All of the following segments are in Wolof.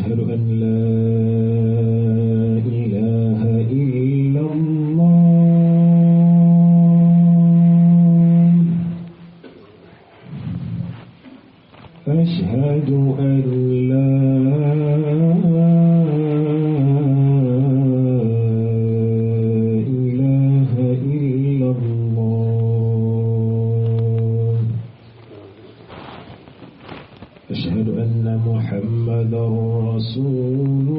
أشهد أن لا إله إلا الله أشهد أن لا إله إلا الله أشهد أن محمدا رسول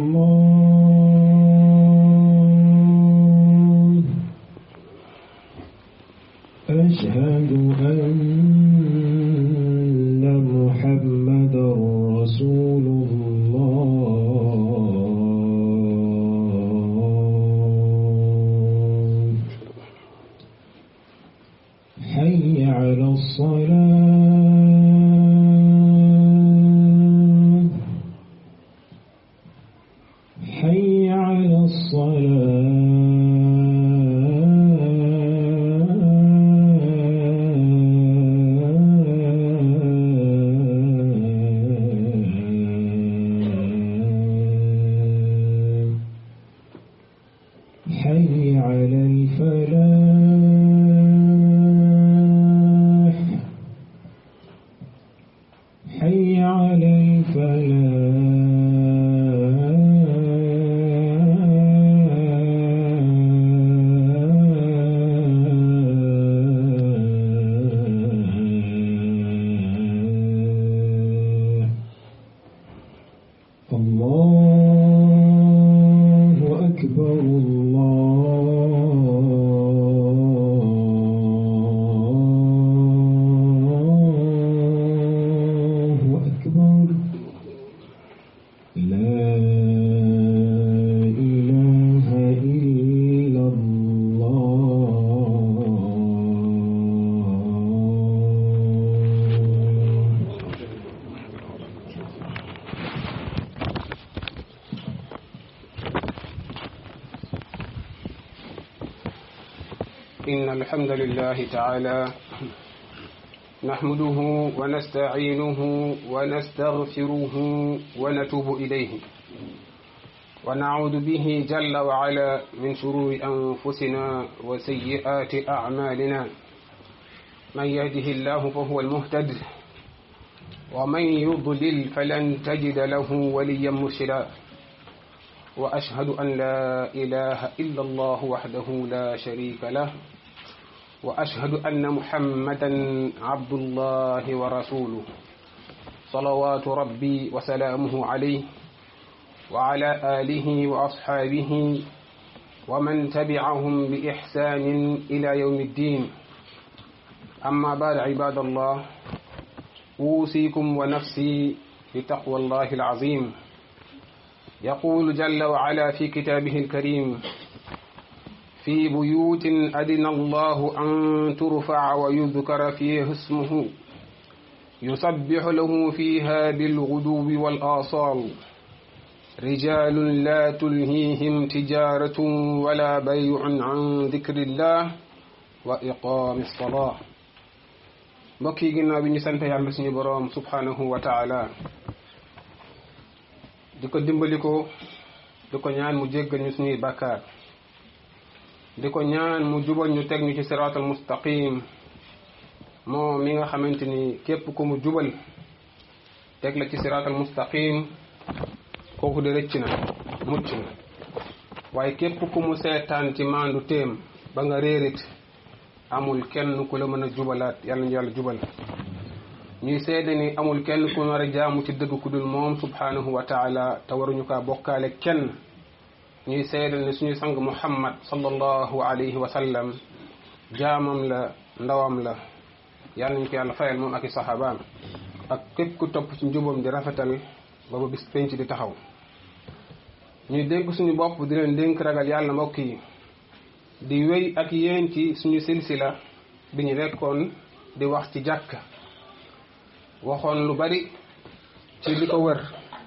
الله أشهد أن محمدا رسول الله حي على الصلاة حي على الصلاة حي على الفلاح حي على الفلاح الله أكبر الله أكبر لا إله إلا الله إن الحمد لله تعالى نحمده ونستعينه ونستغفره ونتوب إليه ونعوذ به جل وعلا من شرور أنفسنا وسيئات أعمالنا من يهده الله فهو المهتد ومن يضلل فلن تجد له وليا مرشدا وأشهد أن لا إله إلا الله وحده لا شريك له وأشهد أن محمدا عبد الله ورسوله صلوات ربي وسلامه عليه وعلى آله وأصحابه ومن تبعهم بإحسان إلى يوم الدين أما بعد عباد الله أوصيكم ونفسي بتقوى الله العظيم يقول جل وعلا في كتابه الكريم في بيوت أذن الله أن ترفع ويذكر فيه اسمه يسبح له فيها بالغدو والآصال رجال لا تلهيهم تجارة ولا بيع عن ذكر الله وإقام الصلاة mbokk yi ginnaaw bi ñu sant yàlla suñu boroom subhanahu wa taala di ko dimbali ko di ko ñaan mu jéggal ñu suñuy bàkkaar di ko ñaan mu jubal ñu teg ñu ci siraatal mustaqim moom mi nga xamante ni képp ku mu jubal teg la ci siraatal mustaqim kooku de rëcc na mucc na waaye képp ku mu seetaan ci maandu téem ba nga réerit amul kenn ku la mën a jubalaat yàlla ñu yàlla jubal ñuy seede ni amul kenn ku war a jaamu ci dëgg ku dul moom subhanahu wa taala te waruñu kaa bokkaale kenn ñuy seede ni suñu sang muhammad sallallahu alayhi wa sallam jaamam la ndawam la yàlla nañ ko yàlla fayal moom ak i saxaabaam ak képp ku topp ci njubam di rafetal ba ba bis penc di taxaw ñuy dénk suñu bopp di leen dénk ragal yàlla mbokk yi di wéy ak yéen ci suñu silsila bi ñu nekkoon di wax ci jàkk waxoon lu bari ci li ko wër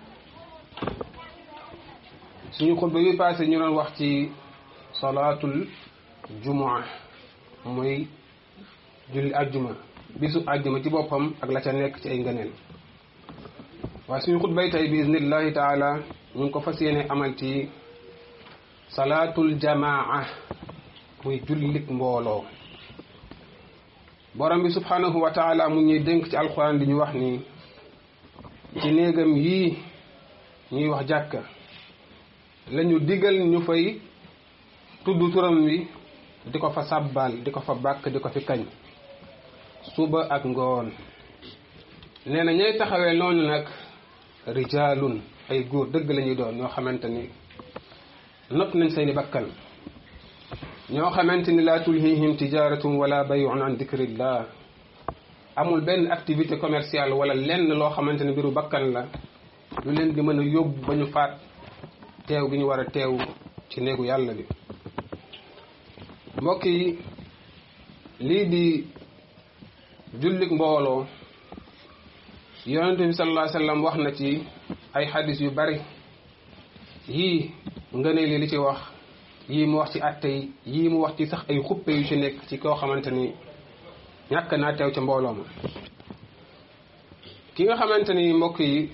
suñu xutba bi passé ñu doon wax ci salaatul jumaa muy julli àjjuma bisu àjjuma ci boppam ak la ca nekk ci ay ngëneel waaye suñu xutbay tey bi iznillahi taala ñu ngi ko fas yéene amal ci salaatul jamaa muy jullik mbooloo borom bi subhanahu wa taala mu ñuy dénk ci alquran di ñu wax ni ci néegam yii ñuy wax jàkka lañu digal ñu fay tudd turam wi di ko fa sàbbal di ko fa bàkk di ko fi kañ suba ak ngoon nee na ñay taxawee noonu nag rijaalun ay góor dëgg la ñuy doon ñoo xamante ni not nañ seeni bakkan ñoo xamante ni laa tulhihim tijaratun wala bayun an dicrillah amul benn activité commerciale wala lenn loo xamante ni mbiru bakkan la lu leen di mën a yóbbu ba ñu faat teew gi ñu war a teew ci néegu yàlla bi mbokk yi lii di jullik mbooloo yonente bi sallallahu alayhi wasallam wax na ci ay xadis yu bari yii ngëneel li li ci wax yii mu wax ci atte yi yii mu wax ci sax ay xuppe yu ci nekk ci koo xamante ni ñàkk naa teew ca mbooloo ma ki nga xamante ni mbokk yi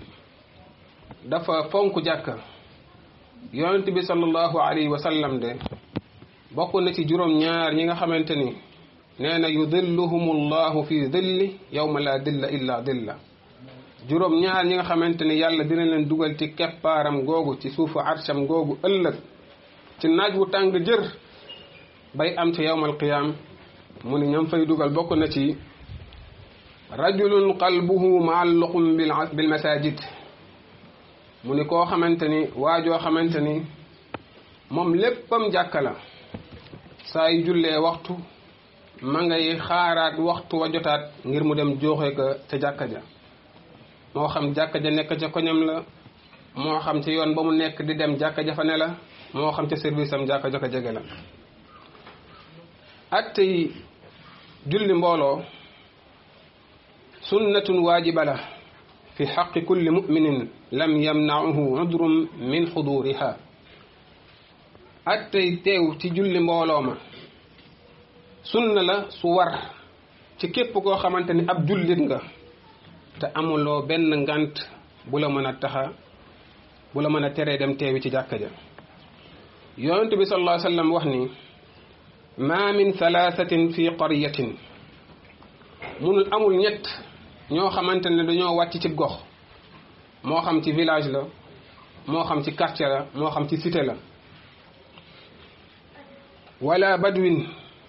dafa fonk jàkka yonent bi sallallahu alayhi wa sallam de bokk na ci juróom-ñaar ñi nga xamante ni nee na yudilluhum llahu fi dilli yawma la dilla illa dilla juróom-ñaar ñi nga xamante ni yàlla dina leen dugal ci keppaaram googu ci suufu arsham googu ëllëg ci naaj wu tàng jër bay am ci yawmal qiyaam mu ni ñam fay dugal bokk na ci rajulun qalbuhu maalluqum bil masajid mu ni koo xamante ni waajoo xamante ni moom léppam jàkka la saa yu jullee waxtu ma ngay xaaraat waxtu wa jotaat ngir mu dem jooxe ko ca jàkka ja moo xam jàkka ja nekk ca koñam la moo xam ci yoon ba mu nekk di dem jàkka ja fa ne la moo xam ca service am jàkka ja ko jege la attey julli mbooloo sunnatun waajiba la fi xaqi kulli muminin lam yamnauhu udrum min xuduriha attey teew ci julli mbooloo ma sunna la su war ci képp koo xamante ni ab jullit nga te amuloo benn ngant bu la mën a taxa bu la mën a teree dem teewi ci jàkka ja yonent bi sallallahu alayhi wa sallam wax ni ma min thalathatin fi qaryatin munul amul ñett ñoo xamante ne dañoo wàcc ci gox moo xam ci village la moo xam ci quartier la moo xam ci cité la wala badwin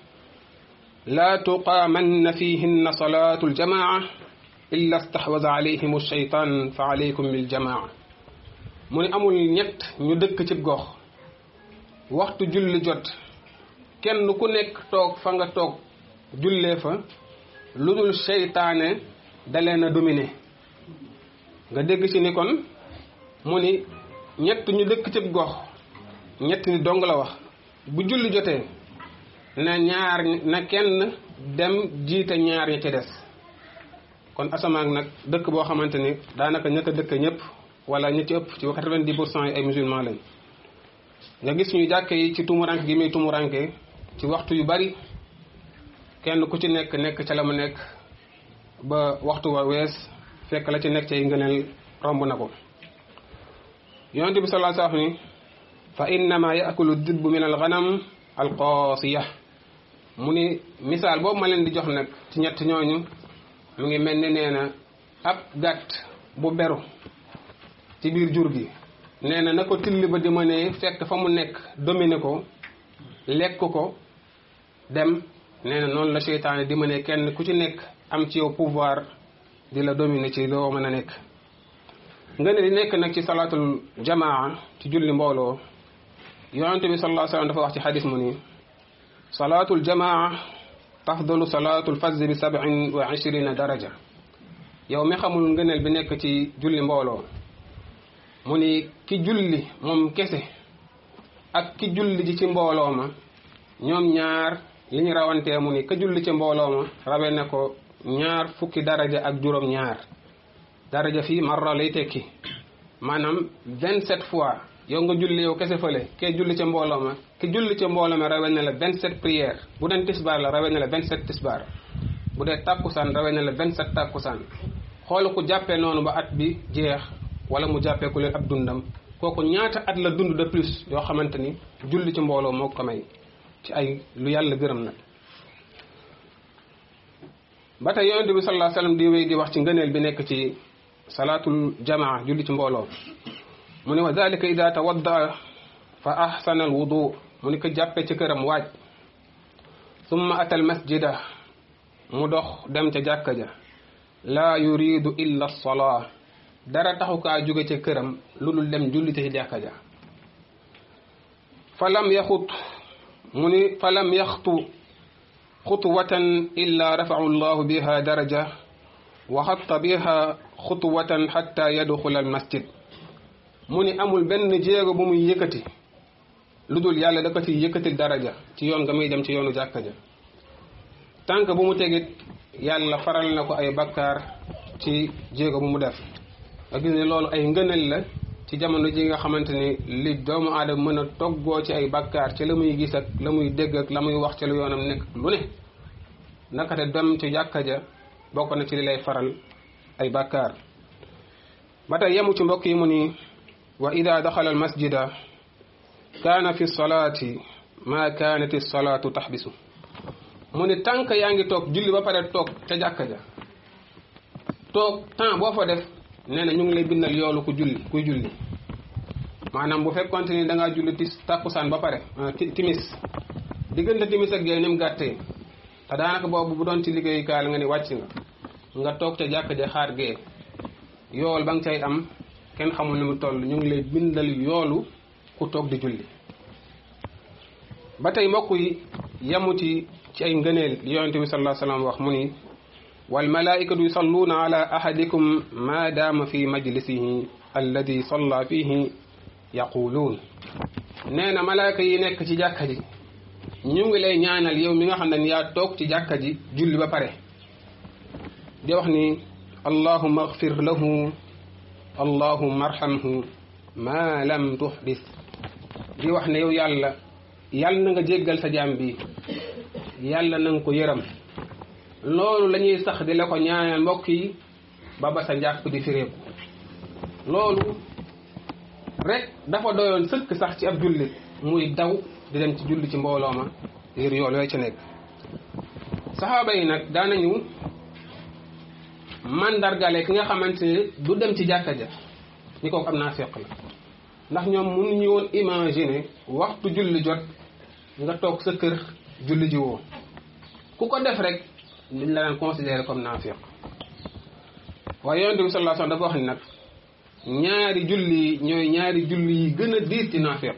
la tuqaamanna fihinna salatu aljamaa illa stahwaza alayhim alshaytan fa alaykum biljamaa mu ne amul ñett ñu dëkk ci gox waxtu julli jot kenn ku nekk toog fa nga toog jullee fa lu dul seytaane dalee na dominer nga dégg ci ni kon mu ni ñett ñu dëkk ci gox ñett ni dong la wax bu julli jotee na ñaar na kenn dem jiite ñaar ña ci des kon asamaan nag dëkk boo xamante ni daanaka ña ko dëkk ñëpp wala ñi ci ëpp ci quatre-vingt-dix pour cent yi ay musulman lañ nga gis ñu jàkke yi ci tumuranke gi muy tumuranke ci waxtu yu bari kenn ku ci nekk nekk ca la mu nekk ba waxtu wa wees fekk la ci nekk ci ngëneel romb na ko yonent bi sallallahu alayhi wasallam ni fa innama yaakulu dibbu min al ghanam al qaasiya mu ni misaal boobu ma leen di jox nag ci ñett ñooñu mu ngi mel ni nee na ab gàtt bu beru ci biir jur gi nee na na ko till ba di mënee fekk fa mu nekk dominer ko lekk ko dem nee na noonu la seytaane di mënee kenn ku ci nekk am ci yow pouvoir di la dominer ci loo mën a nekk nga ne di nekk nag ci salaatul jamaa ci julli mbooloo yonente bi sallallahu alayhi wasallam dafa wax ci xadis mu ni salaatul jamaa tafdalu salaatul fajr bi sab'in wa ishrina daraja yow mi xamul ngëneel bi nekk ci julli mbooloo mu ni ki julli moom kese ak ki julli ji ci mbooloo ma ñoom ñaar li ñu rawantee mu ni ka julli ci mbooloo ma rawe na ko ñaar fukki daraja ak juróom ñaar daraja fii marra lay tekki maanaam vingt sept fois yow nga julli yow kese fële kee julli ca mbooloo ma ki julli ca mbooloo ma rawe na la vingt sept prière bu dee tisbaar la rawe na la vingt sept tisbaar bu dee tàkkusaan rawe na la vingt sept tàkkusaan xool ku jàppee noonu ba at bi jeex wala mu jàppee ku leen ab dundam kooku ñaata at la dund de plus yoo xamante ni julli ci mbooloo moo ko may ci ay lu yàlla gërëm nag ba tey yonente bi sallallahu alayhi wasallam di wéy di wax ci ngëneel bi nekk ci salaatul jamaa julli ci mbooloo mu ne wa dalika ida tawadda fa ahsana al wudu mu ni ko jàppe ci këram waaj summa ata al masjida mu dox dem ca jàkka ja laa yuridu illa salaa dara taxu kaa jóge ca këram lu dul dem julli ci jàkka ja fa lam yaxut mu ni fa lam yaxtu xutwatan illa rafau llahu biha daraja wa xatta biha xutwatan xatta yadxula al masjid mu ni amul benn jéego bu muy yëkkati lu dul yàlla da ko ci yëkkatil daraja ci yoon nga muy dem ci yoonu jàkka ja tànk bu mu tegit yàlla faral na ko ay bakkaar ci jéego bu mu def nga gis ne loolu ay ngënal la ci jamono ji nga xamante ni li doomu aadama mën a toggoo ci ay bakkaar ci la muy gis ak la muy dégg ak la muy wax ci lu yoonam nekk lu ne naka te dem ci jàkka ja bokk na ci li lay faral ay bakkaar ba tey yemu ci mbokk yi mu ni wa ida daxala al masjida kaana fi salaati ma kaanat salaatu taxbisu mu ni tànk yaa ngi toog julli ba pare toog ca jàkka ja toog temps boo fa def nee na ñu ngi lay bindal yoolu ku julli kuy julli maanaam bu fekkonte ni da ngaa julli tis tàkkusaan ba pare timis diggante timis ak géey ni mu gàttee te daanaka boobu bu doon ci liggéeyukaay la nga ni wàcc nga nga toog ca jàkka ja xaar géey yool ba nga cay am kenn xamul ni mu toll ñu ngi lay bindal yoolu ku toog di julli ba tey mbokk yi yamu ci ci ay ngëneel li yonente bi sallallahu alayhi wasallam wax mu ni wal malaikatu yusalluuna ala ahadikum ma daama fi majlisihi alladi salla fihi yaquluun nee na malaaka yi nekk ci jàkka ji ñu ngi lay ñaanal yow mi nga xam ne yaa toog ci jàkka ji julli ba pare di wax ni allahumma agfir lahu allahumma arhamhu ma lam tuhdis di wax ne yow yàlla yàlla na nga jéggal sa jaam bi yàlla na nga ko yërëm loolu la ñuy sax di la ko ñaanal mbokk yi ba ba sa njàpp di firéeku loolu rek dafa doyoon sëkk sax ci ab jullit muy daw di dem ci julli ci mbooloo ma ngir yool yooyu ci nekk saxaaba yi nag daanañu mandargale ki nga xamante ne du dem ci jàkka ja ñi kooku am naa feq la ndax ñoom mënuñu woon imaginer waxtu julli jot nga toog sa kër julli ji woo ku ko def rek liñ la daan considéré comme naafiq waaye yonente bi sallallahu alayhi wasallam dafa wax ni nag ñaari julli ñooy ñaari julli yi gën a diis ci naafiq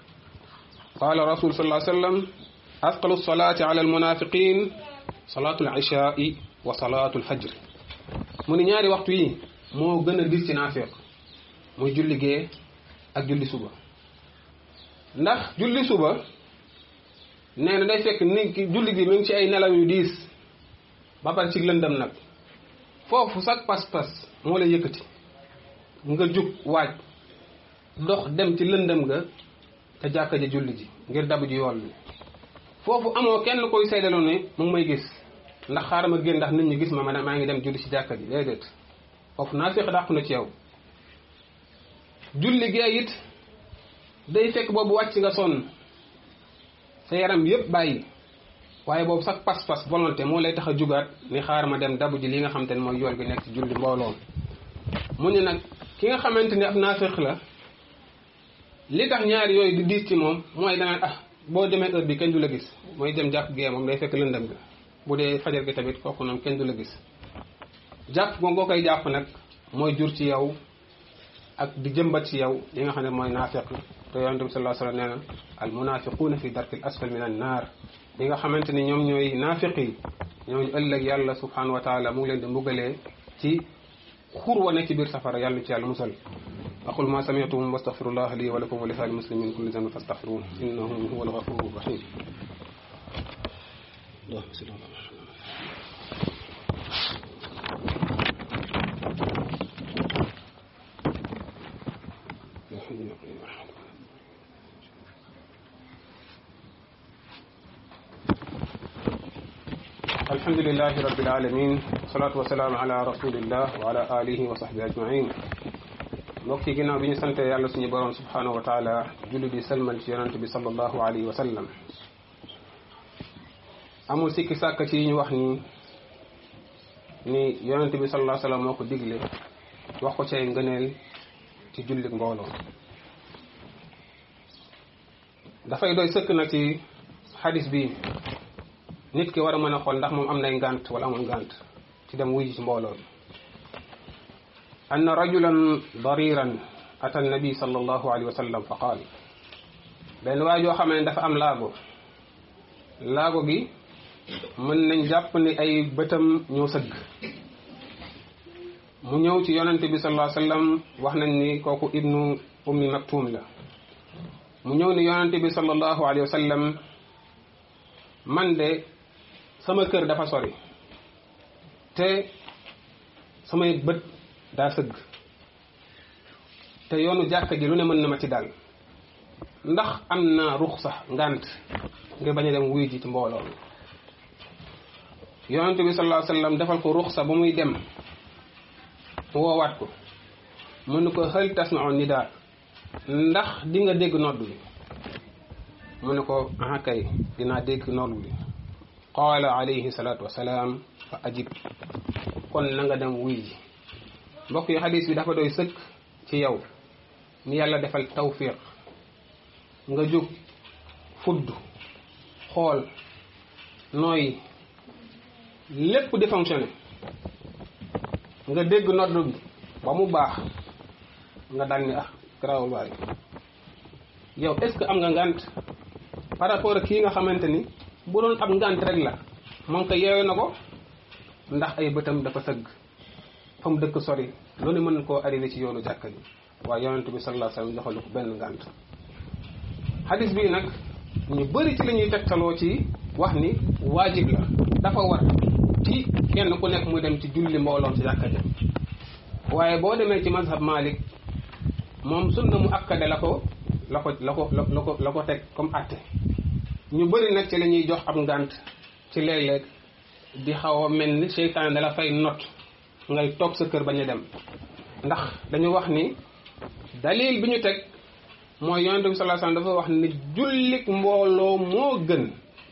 qaala rasul sallallahu alayhi wasallam asqalu salaati ala almunafiqin salaatu al-ishaai wa salaatu al-fajr mu ni ñaari waxtu yi moo gën a diis ci naafiq muy julli gee ak julli suba ndax julli suba nee na day fekk ni ki julli gi mi ngi ci ay nelaw yu diis ba pare ci lëndëm nag foofu sax pas-pas moo lay yëkkati nga jug waaj dox dem ci lëndëm nga te jàkka ja julli ji ngir dabu ji yool bi foofu amoo kenn koy seydaloo ne mu ngi may gis ndax xaaral ma génn ndax nit ñi gis ma ma maa ngi dem julli ci jàkka ji déedéet foofu naa féex dàqu na ci yow julli gee it day fekk boobu wàcc nga sonn sa yaram yépp bàyyi waaye boobu sax pas-pas volonté moo lay tax a jugaat ni xaar ma dem dabu ji li nga xamante ne mooy yool bi nekk ci julli mbooloom mu ne nag ki nga xamante ni ab naafeq la li tax ñaari yooyu di diis ci moom mooy danaan ah boo demee heure bi kenn du la gis mooy dem jàpp gee moom day fekk lëndëm ga bu dee fajar gi tamit kooku noonu kenn du la gis jàpp ko ngoo koy jàpp nag mooy jur ci yow ak di jëmbat ci yow li nga xam ne mooy naafeq te yonente bi sallallahu alayhi wasallam nee na al munafiquuna fi darkil asfal min an naar li nga xamante ni ñoom ñooy naafiq yi ñooñu ëllëg yàlla subhanahu wa taala mu ngi leen di mbugalee ci xur wa nekk ci biir safara yàlla ci yàlla musal aqul ma sami'tum wastaghfirullah li wa lakum wa li sa'il muslimin min kulli dhanbin fastaghfiruhu innahu huwal ghafurur rahim allahumma salli ala muhammad alhamdulilahi rabbil alamin wasalaatu wasalaamu ala rasulillah wa ala alihi wa sahbi ajmain mbokk yi ginnaaw bi ñu sante yàlla suñu borom subhanahu wa taala julli di salmal ci yonente bi sallallahu alayhi wa sallam amul sikki sàkk ci yi ñu wax ni ni yonente bi sallallahu alayhi wa sallam moo ko digle wax ko cay ngëneel ci jullik mbooloo dafay doy sëkk na ci xadis bi nit ki war a mën a xool ndax moom am nay ngànt wala amul ngànt ci dem wuy ci mbooloo bi anna rajulan dariran ata annabi sallallahu alayhi wa sallam fa qaal benn waay joo xamee ne dafa am laago laago gi mën nañ jàpp ni ay bëtam ñoo sëgg mu ñëw ci yonente bi sallallahu alayhi wa sallam wax nañ ni kooku ibnu ummi maktum la mu ñëw ni yonente bi sallallahu alayhi wa sallam man de sama kër dafa sori te samay bët daa sëgg te yoonu jàkka ji lu ne mën na ma ci dal ndax am na rux sax ngànt ngir bañ a dem wuy ji ci mbooloo mi yonente bi sallallahu alayhi wa sallam defal ko ruxsa ba muy dem mu woowaat ko mu ne ko hal tasma'u nidaa ndax di nga dégg nodd bi mu ne ko aha kay dinaa dégg nodd bi qaala alayhi salaatu wasalaam fa ajib kon na nga dem wuy ji mbokk yi xadis bi dafa doy sëkk ci yow ni yàlla defal tawfiq nga jóg fudd xool nooy lépp di fonctionné nga dégg nodd bi ba mu baax nga dal ni ah garaawul waaye yow est ce que am nga ngant par rapport ak kii nga xamante ni bu doon ab ngant rek la moom ko yeewe na ko ndax ay bëtam dafa sëgg fa mu dëkk sori loolu mën koo arrivé ci yoonu jàkka ji waaye yonent bi sallallahu alayhi wasallam joxalu ko benn ngant hadis bii nag ñu bëri ci la ñuy tegtaloo ci wax ni waajib la dafa war ci kenn ku nekk muy dem ci julli mbooloom ci jàkka ja waaye boo demee ci mazhab Malik moom sunna mu akkade la ko la ko la ko la ko la ko teg comme atte ñu bëri nag ci la ñuy jox ab ngànt ci léeg-léeg di xaw a mel ni seytaan dala fay not ngay toog sa kër bañ a dem ndax dañu wax ni dalil bi ñu teg mooy yonente bi sallallahu alayhi wasallam dafa wax ni jullik mbooloo moo gën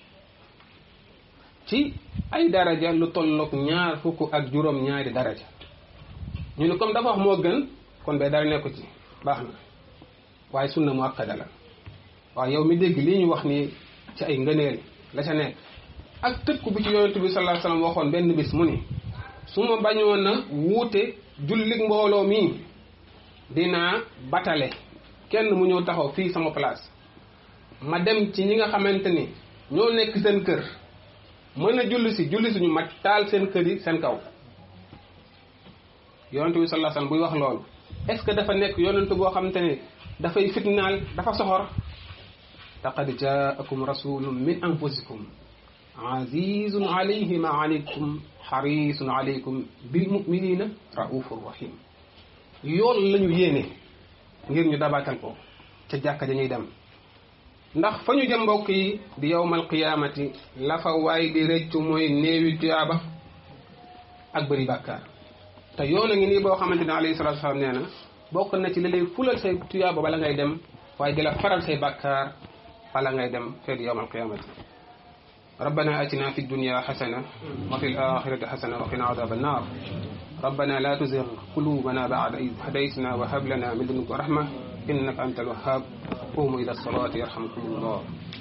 ci ay daraja lu tolloog ñaar fukk ak juróom ñaari daraja ñu ne comme dafa wax moo gën kon bee dara nekku ci baax na waaye sunna mu akkada la waaye yow mi dégg lii ñu wax ni ci ay ngëneel la ca nekk ak tëkku bi ci yonent bi sallallahu alayhi wasallam waxoon benn bis mu ni su ma bañoon a wuute jullik mbooloo mi dinaa batale kenn mu ñëw taxaw fii sama place ma dem ci ñi nga xamante ni ñoo nekk seen kër mën a julli si julli suñu ma taal seen kër yi seen kaw yonent bi sallallahu alayhi wasallam buy wax loolu est-ce que dafa nekk yonent boo xamante ne dafay fitnaal dafa soxor laqad jaakum rasulun min anfusikum azizun alayhi ma anittum xarisun alaykum bil muminina raufur rahim yool lañu yéene ngir ñu dabaatal ko ca jàkka ja ñuy dem ndax fa ñu jëm mbokk yi di yowmal qiyaamati la fa waay di rëccu mooy néewi tuyaaba ak bëri bàkkaar te yoon a ngi nii boo xamante ne alayhi salatu wasalaam nee na bokk na ci li lay fulal say tuyaaba bala ngay dem waaye di la faral say bàkkaar bala ngay dem feet yowmal qiyaamati ربنا آتنا في الدنيا حسنة وفي الآخرة حسنة وقنا عذاب النار ربنا لا تزغ قلوبنا بعد إذ هديتنا وهب لنا من لدنك رحمة إنك أنت الوهاب قوموا إلى الصلاة يرحمكم الله